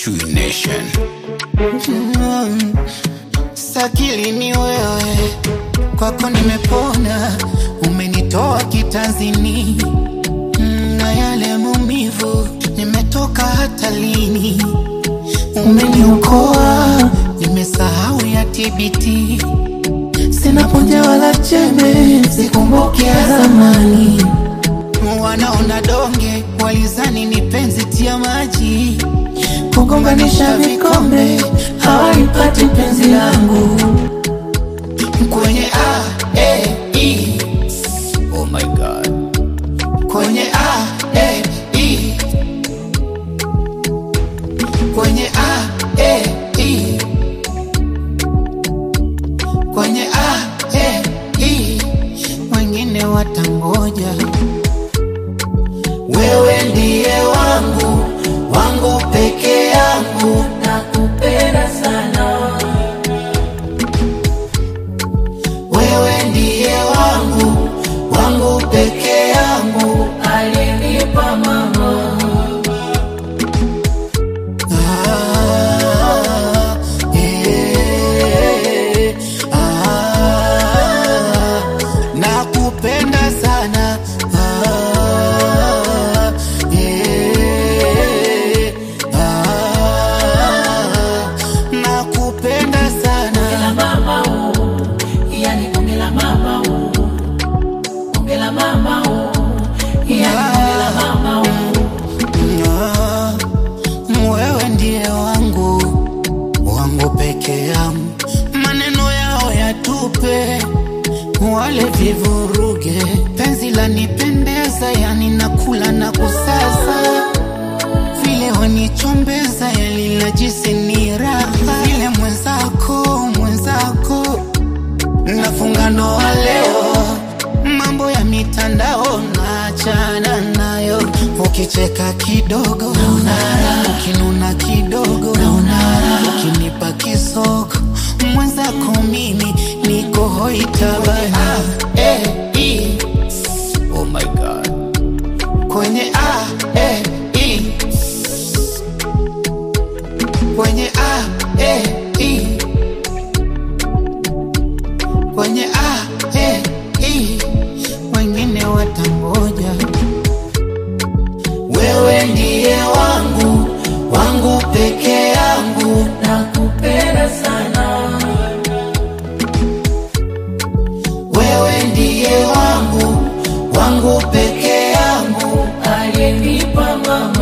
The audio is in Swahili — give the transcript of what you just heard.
True Nation. Mm, Sakili ni wewe, kwako nimepona, umenitoa kitanzini Mm, na yale maumivu, nimetoka hatalini, umeniokoa, nimesahau ya TBT, sina punja wala chembe, sikumbuki ya zamani wanaona donge walizani ni penzi tia maji kugonganisha vikombe hawaipati penzi langu kwenye a e i Oh my God. kwenye a e i kwenye a e i kwenye a e i wengine watangoja wewe ndiye wangu wangu peke yangu nakupenda sana wewe ndiye wangu wangu peke yangu alinipa mama ah, eh, ah, nakupenda sana ah, eh, ah, nakupenda la sana mama oh, yani bonge la mama oh, bonge la mama oh, yani bonge la mama oh. Ah, wewe ndiye wangu wangu peke yangu, maneno yao yatupe, wale vivuruge, penzi lanipendeza, yani nakula na kusaza, vile wanichombeza, yani najisi ni raha, vile mwenzako mwenzako nafunga ndoa leo, mambo ya mitandao naachana nayo. Ukicheka kidogo naonara, ukinuna kidogo naonara, ukinipa kisogo mwenzako mimi niko hoitabana. Eh, i, Oh my God. kwenye a eh, i, kwenye a eh, i, kwenye a eh, i, wengine watangoja. Wewe ndiye wangu wangu peke yangu, nakupenda sana wewe ndiye wangu wangu peke yangu, alinipa mama